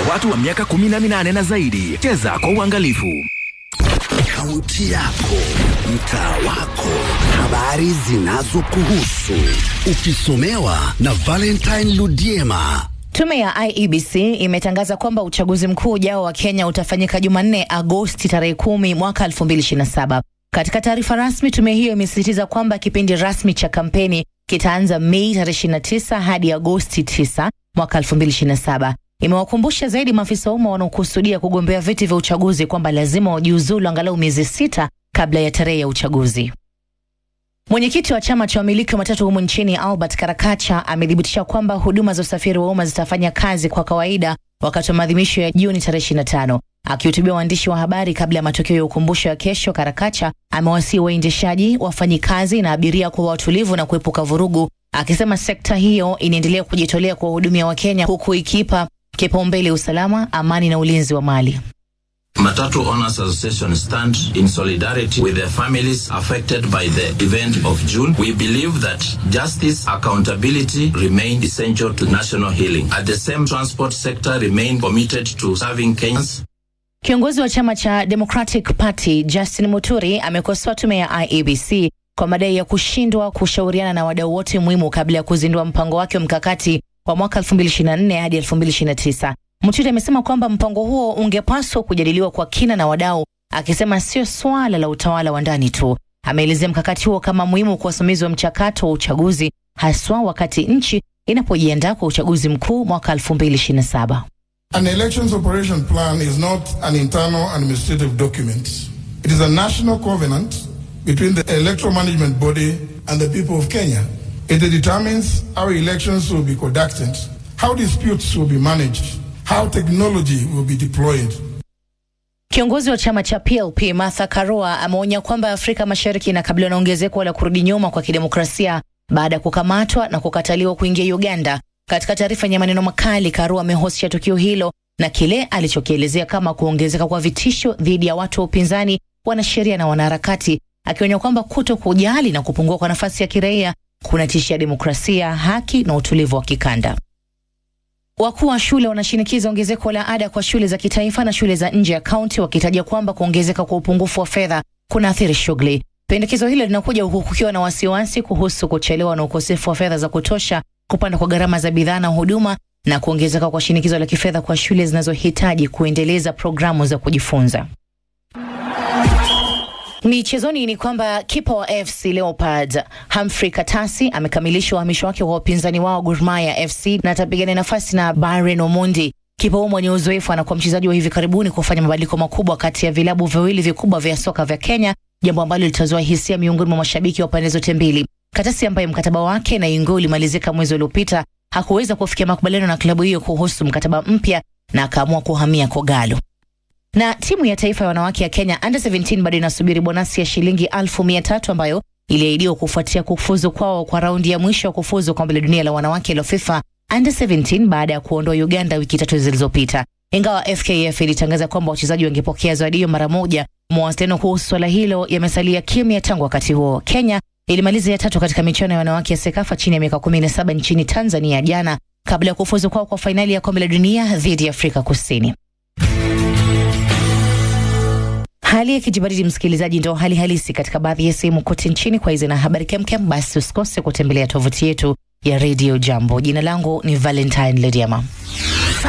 watu wa miaka 18 na zaidi. Cheza kwa uangalifu. Kaunti yako, mtaa wako, habari zinazokuhusu, ukisomewa na Valentine Ludiema. Tume ya IEBC imetangaza kwamba uchaguzi mkuu ujao wa Kenya utafanyika Jumanne, Agosti tarehe kumi mwaka 2027. Katika taarifa rasmi, tume hiyo imesisitiza kwamba kipindi rasmi cha kampeni kitaanza Mei tarehe 29 hadi Agosti 9 mwaka 2027. Imewakumbusha zaidi maafisa wa umma wanaokusudia kugombea viti vya uchaguzi kwamba lazima wajiuzulu angalau miezi sita kabla ya tarehe ya uchaguzi. Mwenyekiti wa chama cha wamiliki wa matatu humu nchini Albert Karakacha amethibitisha kwamba huduma za usafiri wa umma zitafanya kazi kwa kawaida wakati wa maadhimisho ya Juni tarehe 25. Akihutubia waandishi wa habari kabla ya matokeo ya ukumbusho ya kesho, Karakacha amewasihi waendeshaji, wafanyikazi na abiria kuwa watulivu na kuepuka vurugu, akisema sekta hiyo inaendelea kujitolea kuwahudumia Wakenya huku ikipa kipaumbele usalama, amani na ulinzi wa mali. Matatu Owners Association stand in solidarity with the families affected by the event of June. We believe that justice, accountability remain essential to national healing. At the same transport sector remain committed to serving Kenyans. Kiongozi wa chama cha Democratic Party Justin Muturi amekosoa tume ya IEBC kwa madai ya kushindwa kushauriana na wadau wote muhimu kabla ya kuzindua mpango wake wa mkakati wa mwaka 2024 hadi 2029. Muturi amesema kwamba mpango huo ungepaswa kujadiliwa kwa kina na wadau, akisema sio swala la utawala wa ndani tu. Ameelezea mkakati huo kama muhimu kwa usimamizi wa mchakato wa uchaguzi, haswa wakati nchi inapojiandaa kwa uchaguzi mkuu mwaka 2027. An elections operation plan is not an internal administrative document. It is a national covenant between the electoral management body and the people of Kenya. It determines how elections will be conducted, how disputes will be managed, how technology will be deployed. Kiongozi wa chama cha PLP Martha Karua ameonya kwamba Afrika Mashariki inakabiliwa na ongezeko la kurudi nyuma kwa kidemokrasia baada ya kukamatwa na kukataliwa kuingia Uganda. Katika taarifa yenye maneno makali, Karua amehusisha tukio hilo na kile alichokielezea kama kuongezeka kwa vitisho dhidi ya watu wa upinzani, wanasheria na wanaharakati, akionya kwamba kuto kujali na kupungua kwa nafasi ya kiraia kunatishia demokrasia, haki na utulivu wa kikanda. Wakuu wa shule wanashinikiza ongezeko la ada kwa shule za kitaifa na shule za nje ya kaunti, wakitaja kwamba kuongezeka kwa upungufu wa fedha kunaathiri shughuli. Pendekezo hilo linakuja huku kukiwa na wasiwasi kuhusu kuchelewa na ukosefu wa fedha za kutosha, kupanda kwa gharama za bidhaa na huduma, na kuongezeka kwa shinikizo la kifedha kwa shule zinazohitaji kuendeleza programu za kujifunza. Michezoni ni kwamba kipa wa FC Leopards Humphrey Katasi amekamilisha uhamisho wake wa wapinzani wao Gor Mahia FC na atapigania nafasi na Byron Omondi. Kipa huyo mwenye uzoefu anakuwa mchezaji wa hivi karibuni kufanya mabadiliko makubwa kati ya vilabu viwili vikubwa vya soka vya Kenya, jambo ambalo litazua hisia miongoni mwa mashabiki wa pande zote mbili. Katasi ambaye mkataba wake na Ingwe ulimalizika mwezi uliopita hakuweza kufikia makubaliano na klabu hiyo kuhusu mkataba mpya na akaamua kuhamia Kogalo na timu ya taifa ya wanawake ya Kenya under 17 bado inasubiri bonasi ya shilingi elfu mia tatu ambayo iliahidiwa kufuatia kufuzu kwao kwa raundi ya mwisho ya kufuzu kombe la dunia la wanawake la FIFA under 17 baada ya kuondoa Uganda wiki tatu zilizopita. Ingawa FKF ilitangaza kwamba wachezaji wangepokea zawadi hiyo mara moja, mawasiliano kuhusu swala hilo yamesalia kimya tangu wakati huo. Kenya ilimaliza ya tatu katika michuano ya wanawake ya SEKAFA chini ya miaka 17 nchini Tanzania jana kabla ya kufuzu kwao kwa fainali ya kombe la dunia dhidi ya Afrika Kusini. Hali ya kijibaridi, msikilizaji, ndo hali halisi katika baadhi ya sehemu kote nchini. Kwa hizi na habari kemkem, basi usikose kutembelea tovuti yetu ya Radio Jambo. Jina langu ni Valentine Lediama.